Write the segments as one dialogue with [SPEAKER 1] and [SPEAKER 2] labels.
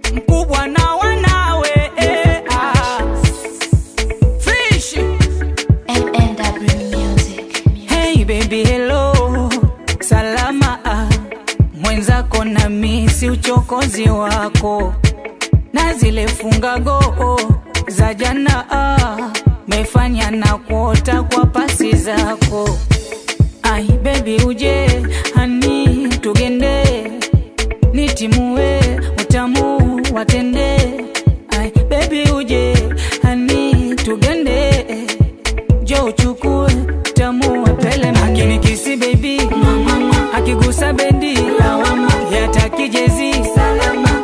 [SPEAKER 1] mkubwa na wanawe eh, ah. Fish.
[SPEAKER 2] MNW Music.
[SPEAKER 1] Hey baby hello, salama ah. Mwenzako na misi uchokozi wako na zile fungago za jana ah. Mefanya na kuota kwa pasi zako ai baby uje hani tugende nitimue utamu watende ai baby uje hani tugende jo uchukue tamu wapele akinikisi baby akigusa bendi lawama yataki jezi salama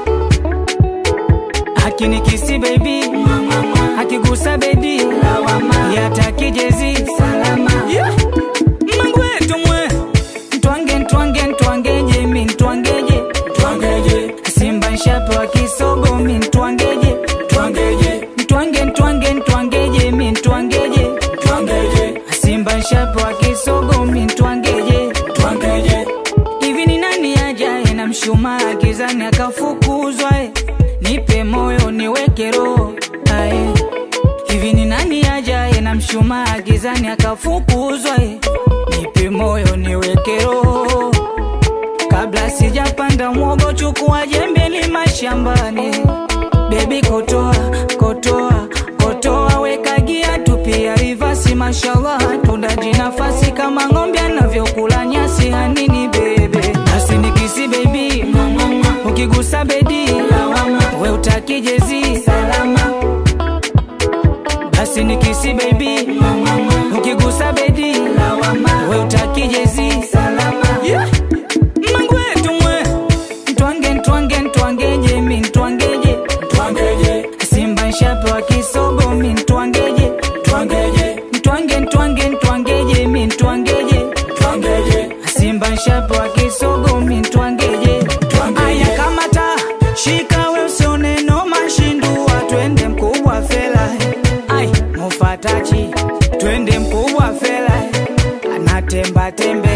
[SPEAKER 1] akinikisi baby akigusa bendi lawama yataki jezi salama yeah. mangwetu mwe ntwange ntwange ntwangeje mi ntwangeje ntwangeje simba nshape wa kisogo mi ntwangeje ntwangeje ntwange ntwange ntwangeje mi ntwangeje ntwangeje simba nshape wa kisogo mi ntwangeje ntwangeje hivi ni nani ajaye na mshumaa gizani akafukuzwa eh? nipe moyo niweke roho ae hivi ni nani ajaye na mshumaa gizani akafukuzwa eh? nipe moyo niweke roho kabla sijapanda mwogo chukua jembe lima shambani bebi kotoa kotoa kotoa weka gia tupia rivasi mashallah tundaji nafasi kama ng'ombe anavyokula nyasi hanini bebe asinikisi bebi ukigusa bedi we utaki jezi salama basi nikisi bebi ukigusa bedi we utaki jezi salama yeah. mangwetu mwe ntwange ntwange ntwangeje mi ntwangeje ntwangeje simba nshape wa kisogo mi ntwangeje ntwangeje ntwange ntwange ntwangeje mi ntwangeje ntwangeje simba nshape wa kisogo mi ntwangeje aya kamata shika we usione noma shindua twende mkubwa fela ai mufatachi twende mkubwa fela anatemba tembe